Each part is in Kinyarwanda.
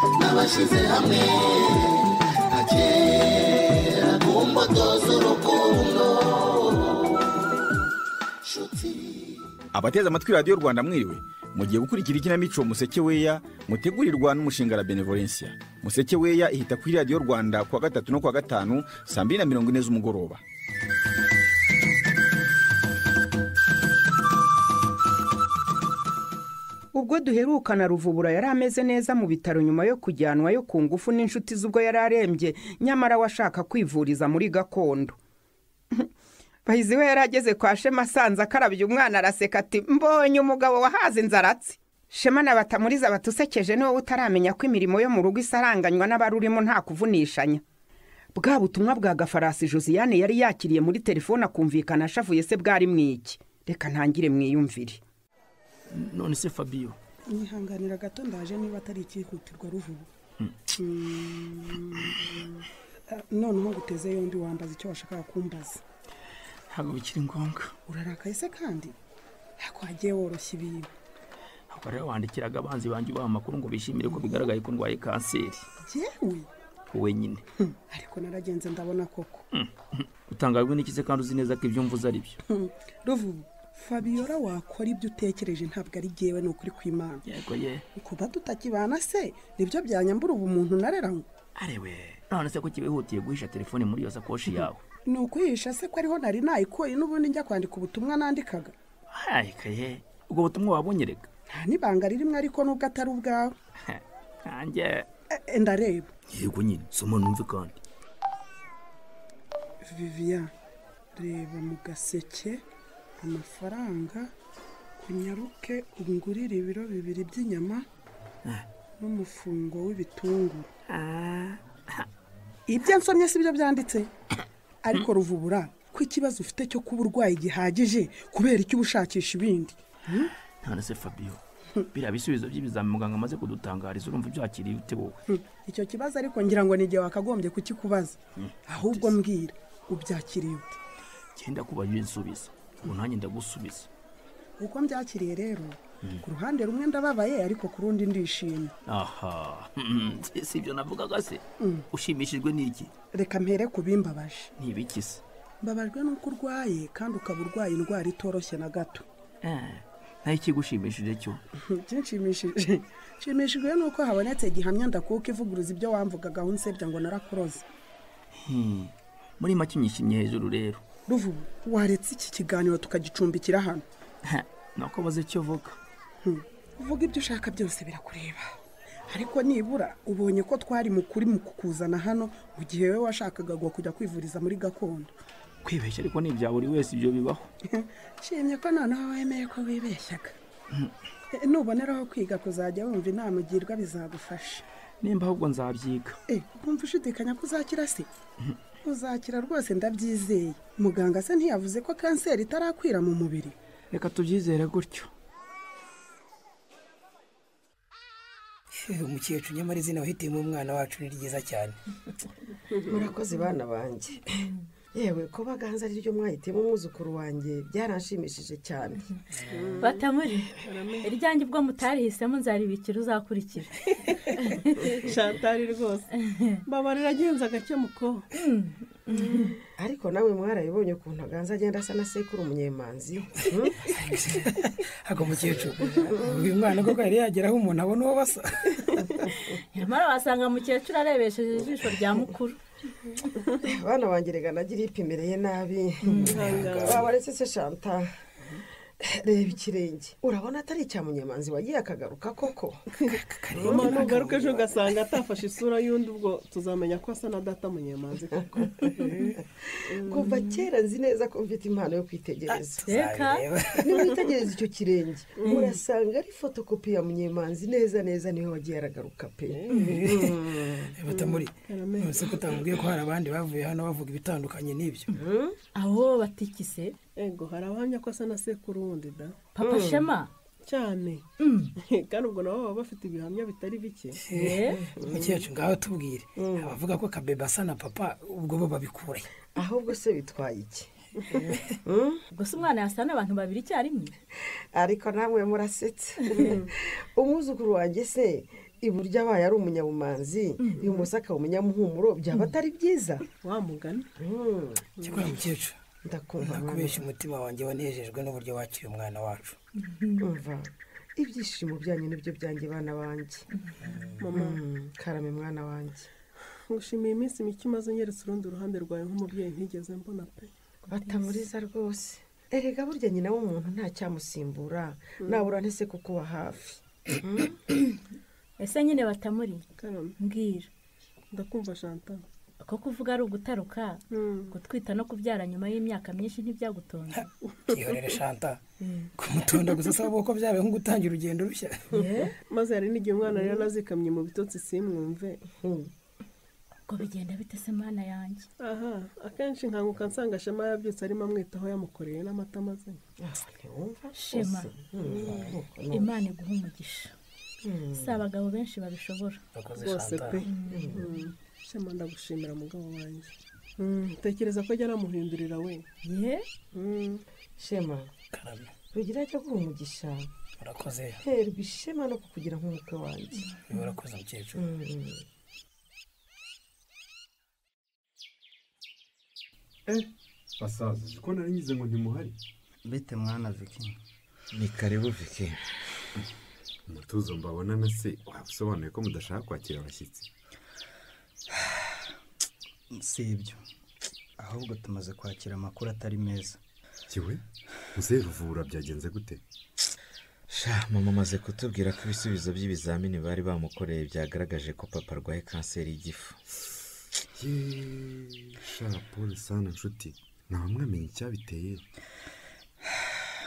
twashyize hamwe nka kera ku mbuto z'urukundo nshuti abateze amatwi radiyo rwanda mwiriwe mugiye gukurikira ikinamico museke weya mutegurirwa n'umushinga la benevolencia museke weya ihita kuri radiyo rwanda kuwa gatatu no kuwa gatanu saa mbiri na mirongo ine z'umugoroba ubwo duherukana ruvubura yari ameze neza mu bitaro nyuma yo kujyanwayo ku ngufu n'inshuti z'ubwo yari arembye nyamara we ashaka kwivuriza muri gakondo bahizi we yari ageze kwa shema asanze akarabye umwana araseka ati mbonye umugabo wahaze inzaratsi shema na batamuriza batusekeje ni wowe utaramenya ko imirimo yo mu rugo isaranganywa n'abarurimo nta kuvunishanya bwa butumwa bwa gafarasi josiane yari yakiriye muri telefone akumvikana ashavuye se bwari mu iki reka ntangire mwiyumvire none se fabiyo mwihanganira gato ndaje niba atari ikihutirwa ruvubu noneho nguteze yombi wambaza icyo washakaga kumbaza ntabwo bikiri ngombwa urarakaye se kandi ntabwo wagiye woroshya ibintu ahubwo rero wandikiraga abanzi banjye ubaha amakuru ngo bishimire ko bigaragaye ko ndwaye kanseri yewe wowe nyine ariko naragenze ndabona koko utangajwe n'iki se kandi uzi neza ko ibyo mvuze ari byo ruvubu fabiola wakora ibyo utekereje ntabwo ari yewe ni ukuri kw'imana yego ye kuba tutakibana se nibyo byanyambura ubu muntu narera ngo arewe none se ko kibihutiye guhisha telefone muri iyo sakoshi yawe ni ukwihisha se ko ariho nari nayikoye n'ubundi njya kwandika ubutumwa nandikaga hayikaye ubwo butumwa wabunyereka nta n'ibanga ririmo ariko nubwo atari ubwawe nanjye Eh, eh, ndareba yego nyine soma numve kandi vivian reba mu gaseke amafaranga kunyaruke ungurire ibiro bibiri by'inyama n'umufungo w'ibitunguru ibyo nsomye si byo byanditse ariko ruvubura ko ikibazo ufite cyo kuba urwaye gihagije kubera icyo uba ushakisha ibindi none se fabiyo biriya bisubizo by'ibizami muganga amaze kudutangariza urumva byakiriye ute wowe icyo kibazo ariko ngira ngo ni igihe wakagombye kukikubaza ahubwo mbwira ubyakiriye ute genda kuba iyo nsubiza ubu nanjye ndagusubiza uko mbyakiriye rero ku ruhande rumwe ndababaye ariko ku rundi ndishimye aha hmm, si ibyo navugaga se ushimishijwe n'iki reka mpere ku bimbabaje n'ibiki se mbabajwe n'uko urwaye kandi ukaba urwaye indwara itoroshye na gato Eh, naho ikigushimishije cyo byinshimishije nshimishijwe nuko habonetse gihamya ndakuka ivuguruza ibyo wamvugagaho unsebya ngo narakuroze Hmm, muri make unyishimye hejuru rero ruvu waretse iki kiganiro tukagicumbikira hano Ha, nuko baze icyo uvuga uvuga ibyo ushaka byose birakureba ariko nibura ubonye ko twari mu kuri mu kukuzana hano mu gihe wowe washakaga ngo kujya kwivuriza muri gakondo kwibeshya ariko ni ibya buri wese ibyo bibaho nshimye ko noneho wemeye ko wibeshyaga Eh, nuboneraho kwiga kuzajya wumva inama ugirwa bizagufasha nimba ahubwo nzabyiga Eh, wumva ushidikanya ko uzakira se uzakira rwose ndabyizeye muganga se ntiyavuze ko kanseri itarakwira mu mubiri reka tubyizere gutyo Eh, umukecuru nyamara izina wahitiyemo umwana wacu ni ryiza cyane murakoze bana banjye yewe ko baganza ari ryo mwahitiyemo umwuzukuru wanjye byaranshimishije cyane batamuri iryanjye ubwo mutarihisemo nzaribikira uzakurikira shatari rwose mbabarira agenza agake muko ariko nawe mwarayibonye ukuntu aganza agenda asa na sekuru umunyemanzi Hmm? ako mukecuru uyu mwana koko yari yagera aho umuntu abona uwo basa nyamara wasanga mukecuru arebesheje ijisho rya mukuru bana banjye rega nagira ipimereye nabi wabaretse se shanta reba ikirenge urabona atari icya munyemanzi wagiye akagaruka koko mama nugaruka ejo ugasanga atafashe isura y'undi ubwo tuzamenya ko asa na data munyemanzi koko kuva kera nzi neza ko mfite impano yo kwitegereza reka nimwitegereza icyo kirenge murasanga ari fotokopi ya munyemanzi neza neza niwe wagiye aragaruka pe Eh, batamuri nonese ko utamubwiye ko hari abandi bavuye hano bavuga ibitandukanye n'ibyo aho batikise ego hari abahamya ko asa na sekuru wundi da papa shema cyane kandi ubwo nabo baba bafite ibihamya bitari bike Eh, umukecuru ngaho tubwire abavuga ko kabeba asa na papa ubwo bo babikure ahubwo se bitwaye iki ubwo se umwana yasa n'abantu babiri icyarimwe ariko namwe murasetse umwuzukuru wanjye se iburyo abaye ari umunyabumanzi ibumoso akaba umunyamuhumuro byaba atari byiza wa mugani Mm, cyakora mukecuru ndakumva mwana. nakubeshya umutima wanjye wanejejwe n'uburyo wakiriye umwana wacu umva ibyishimo byanyu nibyo byanjye bana banjye mama Mm, karame mwana wanjye ngushimiye iminsi mike umaze unyeretse urundi ruhande rwawe nk'umubyeyi ntigeze mbona pe batamuriza rwose erega burya nyina w'umuntu ntacyamusimbura nabura ntese kukuba hafi ese nyine batamuri karame mbwira ndakumva shanta ko kuvuga ari ugutaruka gutwita no kubyara nyuma y'imyaka myinshi ntibyagutunze byihorere shanta kumutunda gusa asaba ko byabaye nko gutangira urugendo rushya maze hari n'igihe umwana rero nazikamye mu bitotsi simwumve ubwo bigenda bite se mana yanjye aha akenshi nkanguka nsanga shema yabyutse arimo amwitaho yamukoreye n'amata maze shema imana iguha umugisha si abagabo benshi babishobora rwose pe Mm. shema ndagushimira mugabo wanjye Mm, tekereza ko ajya aramuhindurira we ye Mm. shema karame rugira ajya guha umugisha urakoze terwa ishema no kukugira nk'umukwe wanjye urakoze mukecuru basaza uzi ko nari ngize ngo ntimuhari bite mwana viki ni karibu viki umutuzo mbabona na se waba usobanuye ko mudashaka kwakira abashyitsi si ibyo ahubwo tumaze kwakira amakuru atari meza kiwe muzehe ruvura byagenze gute sha mama amaze kutubwira ko ibisubizo by'ibizamini bari bamukoreye byagaragaje ko papa arwaye kanseri y'igifu Yeee, sha paul sana nshuti ntawe mwamenye icyabiteye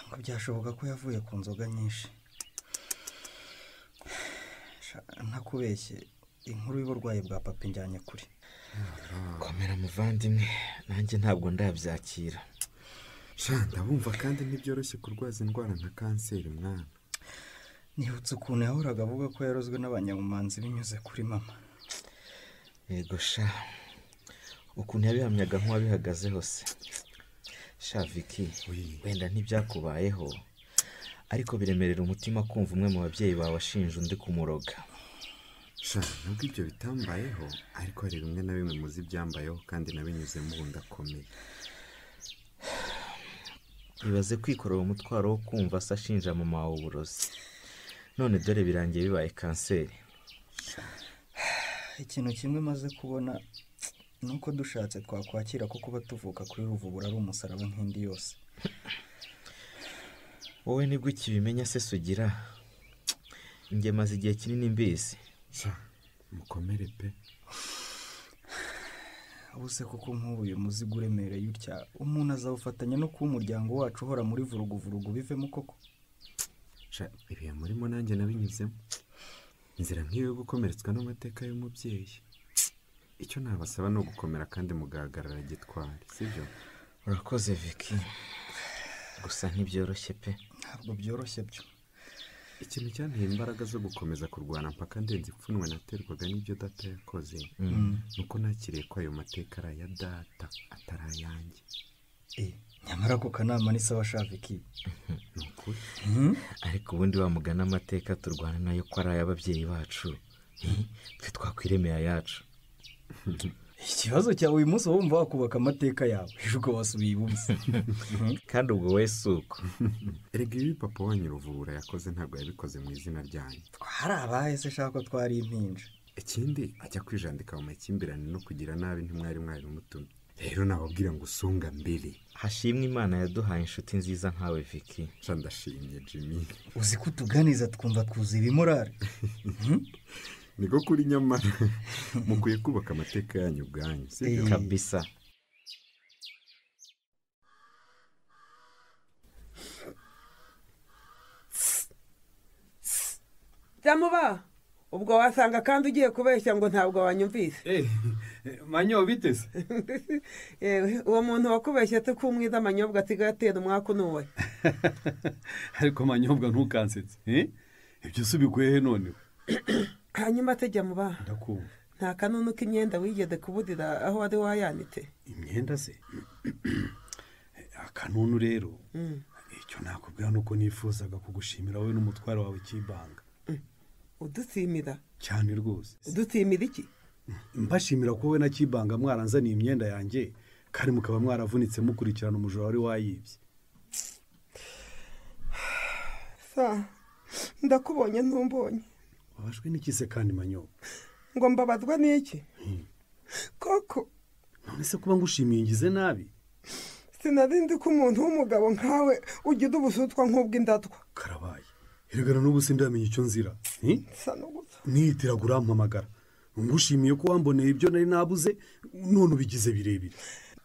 ngo byashoboka ko yavuye ku nzoga nyinshi Sha, ntakubeshye inkuru y'uburwayi bwa papa injyanye kure komera muvandimwe nanjye ntabwo ndabyakira sha ndabumva kandi ntibyoroshye kurwaza indwara nka kanseri mwana nibutse ukuntu yahoraga avuga ko yarozwe n'abanyabumanzi binyuze kuri mama yego sha ukuntu yabihamyaga nk'uwabihagazeho se sha viki Ui. wenda ntibyakubayeho ariko biremerera umutima kumva umwe mu babyeyi bawe ashinja undi kumuroga sha nubwo ibyo bitambayeho ariko hari bimwe na bimwe muzi ibyambayeho kandi nabinyuzemo ubu ndakomeye ibaze kwikorera umutwaro wo kumva se ashinja mama wawe uburozi none dore birangiye bibaye kanseri ikintu kimwe maze kubona ni uko dushatse twakwakira ko kuba tuvuka kuri ruvubura ari umusaraba nk'indi yose wowe nibwo ukibimenya se sugira njye maze igihe kinini mbizi sha mukomere pe ubuse kuko nk'ubu uyu muzigo uremereye utya umuntu azawufatanya no kuba umuryango wacu uhora muri vuruguvurugu bivemo koko sha ibihe murimo nanjye nabinyuzemo inzira nk'iyo yo gukomeretswa n'amateka y'umubyeyi icyo nabasaba ni ugukomera kandi mugahagarara gitwari sibyo urakoze viki gusa ntibyoroshye pe ntabwo byoroshye byo ikintu cyanteye imbaraga zo gukomeza kurwana mpaka ndenze ipfunwe naterwaga n'ibyo data yakoze ni uko nakiriye ko ayo mateka ari aya data atari ayanjye nyamara ako kanama ni sawa sha viki ni ukuri ariko ubundi wamugana amateka turwana nayo ko ari ay'ababyeyi bacu Hi, twe twakwiremeye ayacu ikibazo cyawe uyu munsi wumva wakubaka amateka yawe ejo ukabasubiye ibumoso kandi ubwo we si uko erega ibi papa wanyu ruvubura yakoze ntabwo yabikoze mu izina ryanyu hari abahe se shaka twari impinja ikindi ajya kwijandika mu makimbirane no kugira nabi ntimwari mwari mutumye rero nababwira ngo usunga mbere hashimwe imana yaduhaye inshuti nziza nkawe viki sha ndashimye jimmy uzi ko utuganiza twumva twuzuye ibimorare niko kuri nyamara mukwiye kubaka amateka yanyu ubwanyu si byo? kabisa byamuba ubwo wasanga kandi ugiye kubeshya ngo ntabwo wanyumvise manyo biteze Yewe, uwo muntu wakubeshye tukumwiza amanyobwa asigaye atera umwaka unuwe ariko manyobwa ntukansetse eh? ibyo si ubikuye he none hanyuma tujya mu ba ndakumva nta kanunu k'imyenda wigeze kuburira aho wari wayanitse imyenda se akanunu rero icyo nakubwira ni uko nifuzaga kugushimira wowe n'umutwaro wawe cy'ibanga udutsimira cyane rwose udutsimira iki mbashimira ko we na kibanga mwaranzaniye imyenda yanjye kandi mukaba mwaravunitse mukurikirana umujura wari wayibye sa ndakubonye ntumbonye wabashwe n'ikise kandi manyobo ngo mbabazwa n'iki koko none se kuba ngushimiye ngize nabi sinari nzi ko umuntu w'umugabo nkawe ugira ubusutwa nk'ubw'indatwa karabaye heregana n'ubu sindamenye icyo nzira hi? nihitiraga urampamagara ngushimiye ko wamboneye ibyo nari nabuze none ubigize birebire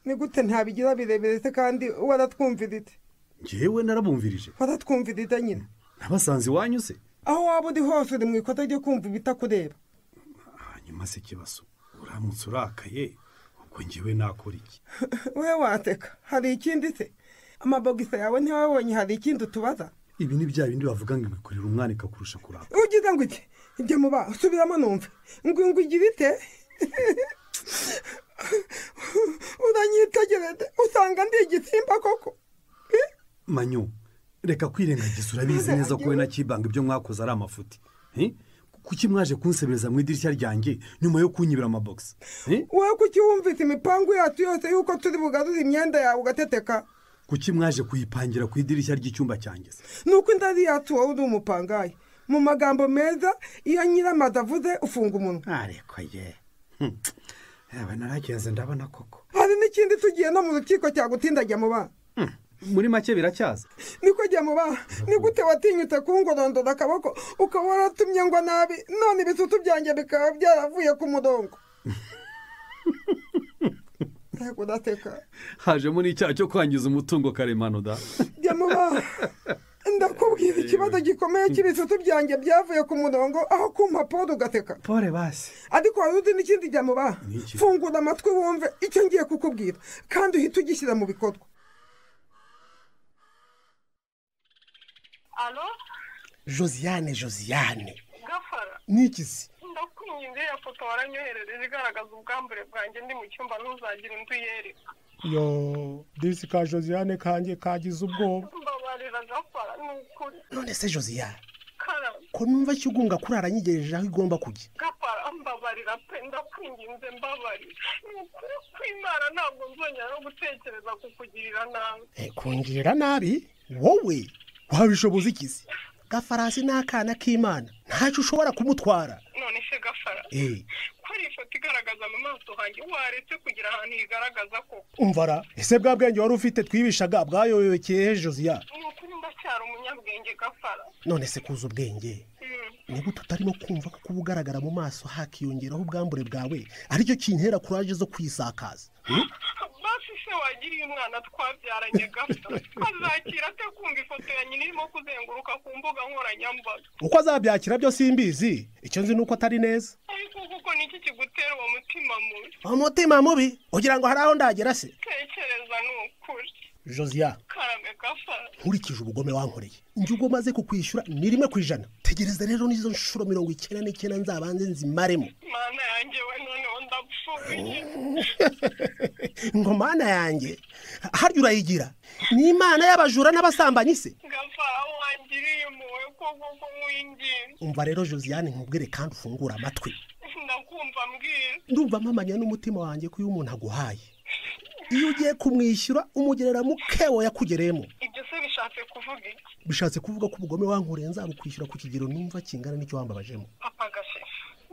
ni gute ntabigira birebire se kandi waratwumvirite ngewe narabumvirije waratwumvirite nyine nabasanze iwanyu se aho waba uri hose uri mu ikota ryo kumva ibitakureba hanyuma se kibazo uramutse urakaye ubwo ngewe nakora iki we wateka hari ikindi se amabogisi yawe ntiwabonye hari ikindi utubaza ibi ni bya bindi bavuga ngo ibikurira umwana ikakurusha kuraka ugize ngo iki njye muba usubiramo numve ngo ngo ugire ite uranyitegereze usanga ndi igisimba koko manyu reka kwirengagiza urabizi neza ko we na kibanga ibyo mwakoze ari amafuti hi? kuki mwaje kunsebereza mu idirishya ryanjye nyuma yo kunyibira amabogisi hi? we kuki wumvise imipangu yacu yose y'uko turi bugarure imyenda yawe ugateteka kuki mwaje kuyipangira ku idirishya ry'icyumba cyanjye se ni uko indari yacu wowe uri umupangayi mu magambo meza iyo nyiramazi avuze ufunga umunwa ariko ye yaba naragenze ndabona koko hari n'ikindi tugiye no mu rukiko cyagutinda ajya mu bana muri make biracyaza niko jya mu bana ni gute watinyutse kungorondora akaboko ukaba waratumye ngo nabi none ibisutu byanjye bikaba byaravuye ku murongo ntabwo udateka hajemo n'icyaha cyo kwangiza umutungo karemano da jya mu bana ndakubwira ikibazo gikomeye cy'ibisutu byanjye byavuye ku murongo aho kumpa polo ugateka pole basi ariko wari uzi n'ikindi jya mu bana Niki? fungura amatwi wumve icyo ngiye kukubwira kandi uhite ugishyira mu bikorwa alo josiane josiane gafara n'ikizi ndakwinginze iyo foto waranyoherereje igaragaza ubwambure bwanjye ndi mu cyumba ntuzagire undi uyereka yo disi ka josiane kanjye kagize ubwoba mbabarira gafara ni ukuri none se josiane kara ko numva kigunga kurara nyigereje aho igomba kujya gafara mbabarira pe ndakwinginze mbabarira ni ukuri kw'imana ntabwo nzongera no gutekereza kukugirira nabi Eh, kungirira nabi wowe wabishoboza ikizi gafarasi ni akana k'imana ntacyo ushobora kumutwara none se gafara Eh. ko ari ifoto igaragaza mu maso hanjye waretse kugira ahantu igaragaza koko umvara ese bwa bwenge wari ufite twibishaga bwayoyokeye he josiane ni ukuri ndacyari umunyabwenge gafara none se kuza ubwenge ni gute utarimo kumva ko kuba ugaragara mu maso hakiyongeraho ubwambure bwawe aricyo kintera kuraje zo kwisakaza Hmm? basi se wagiriye umwana twabyaranye gato azakira ate kumva ifoto ya nyina irimo kuzenguruka ku mbuga nkoranyambaga uko azabyakira byo simbizi icyo nzi ni uko atari neza ariko kuko ni iki kigutera uwo mutima mubi umutima mubi ugira ngo hari aho ndagera se tekereza ni ukuri josiane karame gafara nkurikije ubugome wankoreye njye ubwo maze kukwishyura ni rimwe ku ijana tegereza rero n'izo nshuro mirongo icyenda n'icyenda nzabanze nzimaremo mana yanjye we noneho ndapfuye ngo mana yanjye harya urayigira ni imana y'abajura n'abasambanyi se gafara wangiriye impuhwe koko ko nkwinginze umva rero josiane nkubwire kandi ufungure amatwi ndakumva mbwira ndumva mpamanya n'umutima wanjye ko iyo umuntu aguhaye iyo ugiye kumwishyura umugereramo kewo yakugereyemo ibyo se bishatse kuvuga iki bishatse kuvuga ko ubugome wankoreye nzabukwishyura ku kigero numva kingana n'icyo wambabajemo papa gashe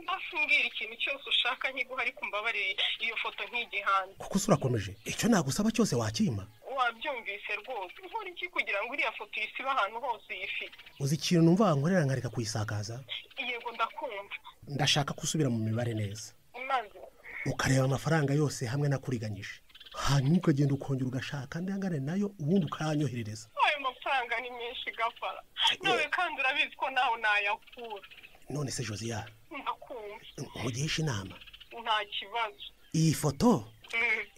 mbasi mbwira ikintu cyose ushaka nkiguha ariko umbabarire iyo foto ntigihanze kuko se urakomeje icyo nagusaba cyose wakima wabyumvise rwose nkora iki kugira ngo iriya foto uyisibe ahantu hose uyifite uzi ikintu numva wankorera nkareka kuyisakaza yego ndakumva ndashaka gusubira mu mibare neza maze ukareba amafaranga yose hamwe nakuriganyije hanyuma ukagenda ukongera ugashaka andi angana nayo ubundi ukayanyoherereza ayo mafaranga ni menshi gafara nawe kandi urabizi ko nawe nayakura none se josiane ndakumva nkugishe inama nta kibazo iyi foto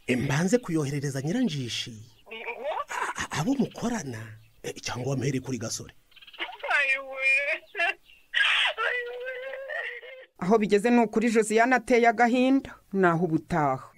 Mm. mbanze kuyoherereza nyiranjishi Ni ngo a- abo mukorana eh, cyangwa wamuhere kuri gasore ayiwe ayiwe aho bigeze ni ukuri josiane ateye agahinda naho ubutaha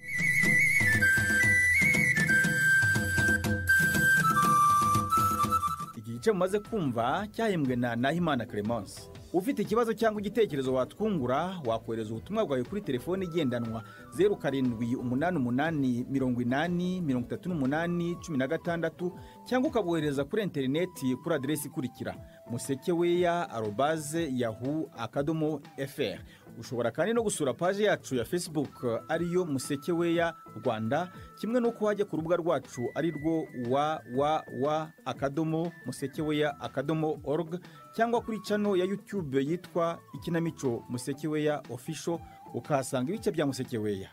iki gice mumaze kumva cyahembwe na nahimana clemence ufite ikibazo cyangwa igitekerezo watwungura wakohereza ubutumwa bwawe kuri telefone igendanwa zeru karindwi umunani umunani mirongo inani mirongo itatu n'umunani cumi na gatandatu cyangwa ukabohereza kuri interineti kuri aderesi ikurikira musekeweya arobaze yahu akadomo fr ushobora kandi no gusura paji yacu ya facebook ariyo musekeweya rwanda kimwe n'uko wajya ku rubuga rwacu ari rwo wa wa wa akadomo musekeweya akadomo org cyangwa kuri cano ya youtube yitwa ikinamico musekeweya official ukahasanga ibice bya musekeweya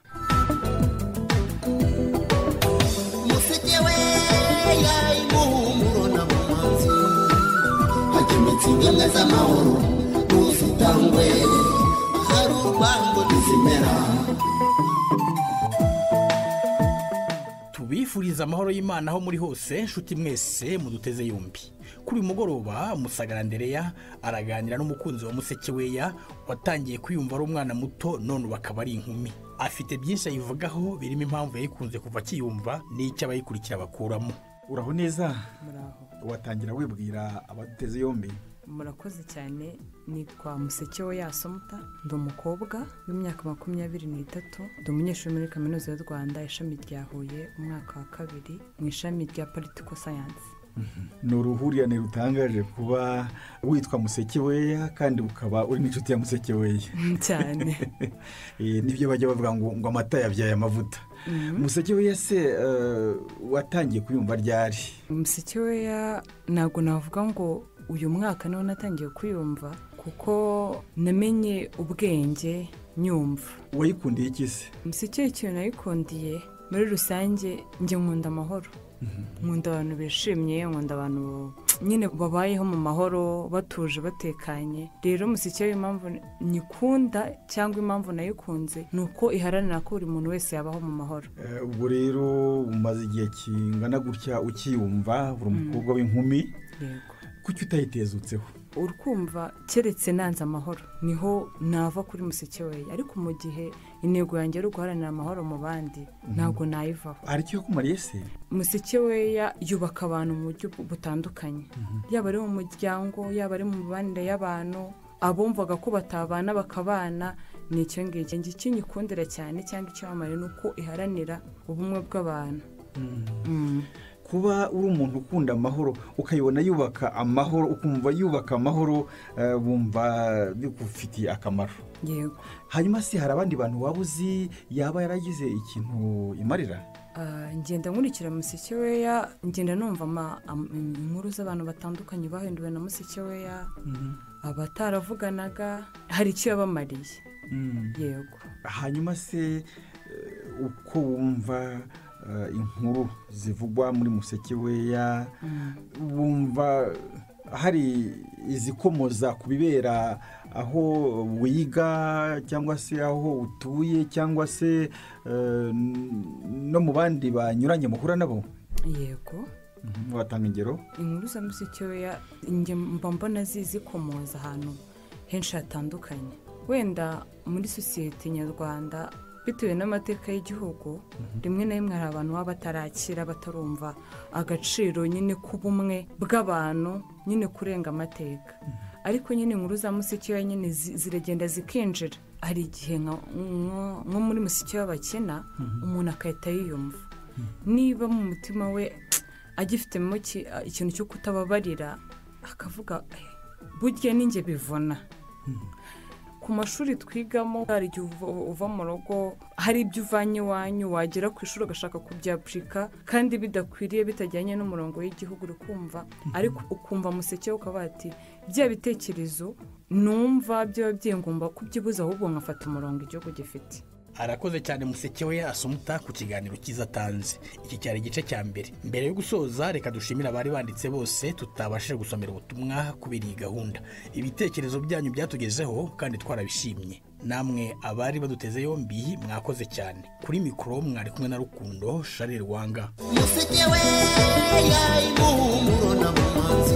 musekeweya imuhumuro na mumanzi hagemetse ingemwe z'amahoro n'ubusitangwe hari urwango ntizimera tubifuriza amahoro y'imana aho muri hose nshuti mwese muduteze yombi kuri uyu mugoroba musagara ndereya araganira n'umukunzi wa musekeweya watangiye kwiyumva ari umwana muto none ubu akaba ari inkumi afite byinshi ayivugaho birimo impamvu yayikunze kuva akiyumva n'icyo abayikurikira bakuramo uraho neza watangira wibwira abaduteze yombi murakoze cyane nitwa musekewe yasomuta ndi umukobwa w'imyaka makumyabiri n'itatu ndi umunyeshuri muri kaminuza y'u rwanda ishami rya huye umwaka wa kabiri mu ishami rya politiko sayansi ni uruhurirane rutangaje kuba witwa musekeweya kandi ukaba uri n'inshuti ya musekeweya cyane Eh, nibyo bajya bavuga ngo ngo amata yabyaye amavuta musekeweya se eh, watangiye kuyumva ryari musekeweya ntabwo navuga ngo uyu mwaka niho natangiye kwiyumva kuko namenye ubwenge nyumva wayikundiye iki se musekewe ikintu nayikundiye muri rusange njye nkunda amahoro nkunda abantu bishimye nkunda abantu nyine babayeho mu mahoro batuje batekanye rero musekewe impamvu nyikunda cyangwa impamvu nayikunze ni uko iharanira ko buri muntu wese yabaho mu mahoro Eh, ubwo rero umaze igihe kingana gutya ukiyumva uri umukobwa w'inkumi Yego. kuki utayitezutseho urukumva keretse nanze amahoro niho nava kuri musekeweya ariko mu gihe intego yanjye ari uguharanira amahoro mu bandi ntabwo nayivaho hari icyo yakumariye se musekeweya yubaka abantu mu buryo butandukanye yaba ari mu muryango yaba ari mu mibanire y'abantu abumvaga ko batabana bakabana ni icyo ngicyo njye icyo nyikundira cyane cyangwa icyamamare ni uko iharanira ubumwe bw'abantu kuba uri umuntu ukunda amahoro ukayibona yubaka amahoro ukumva yubaka amahoro eh, wumva bigufitiye akamaro yego hanyuma se hari abandi bantu waba uzi yaba yaragize ikintu imarira Ah, ngenda nkurikira musekeweya ngenda numva ama- am- inkuru z'abantu batandukanye bahinduwe na musekeweya abataravuganaga hari icyo yabamariye yego hanyuma se eh, uko wumva eh, inkuru zivugwa muri musekeweya wumva hari izikomoza ku bibera aho wiga cyangwa se aho utuye cyangwa se eh, n- no mu bandi banyuranye muhura nabo yego Mhm, watanga ingero inkuru za musekeweya njye mba mbona zizikomoza ahantu henshi hatandukanye wenda muri sosiyete nyarwanda bitewe n'amateka y'igihugu rimwe na rimwe hari abantu baba batarakira batarumva agaciro nyine k'ubumwe bw'abantu nyine kurenga amateka ariko nyine inkuru za musekeweya nyine zi- ziragenda zikinjira hari igihe nka- nko nko muri musekeweya bakina Mhm. umuntu agahita yiyumva niba mu mutima we agifitemo ki- ikintu cyo kutababarira akavuga "Eh, burya ni njye bivuna ku mashuri twigamo hari igihe uva, uva mu rugo hari ibyo uvanye iwanyu wagera ku ishuri ugashaka kubyapurika kandi bidakwiriye bitajyanye n'umurongo w'igihugu uri kumva ariko ukumva museke ukaba ati bya bitekerezo numva byaba byingomba kubyibuza ahubwo nkafata umurongo igihugu gifite arakoze cyane musekeweya asumuta ku kiganiro cyiza atanze iki cyari igice cya mbere mbere yo gusoza reka dushimire abari banditse bose tutabashije gusomera ubutumwa kubera iyi gahunda ibitekerezo byanyu byatugezeho kandi twarabishimye namwe abari baduteze yombi mwakoze cyane kuri mikoro mwari kumwe na rukundo shari rwanga musekeweya imuhumuro na mumanzi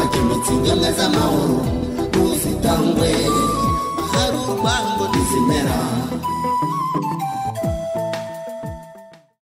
hagemetse ingemwe z'amahoro n'ubusitangwe hari urwango ntizimera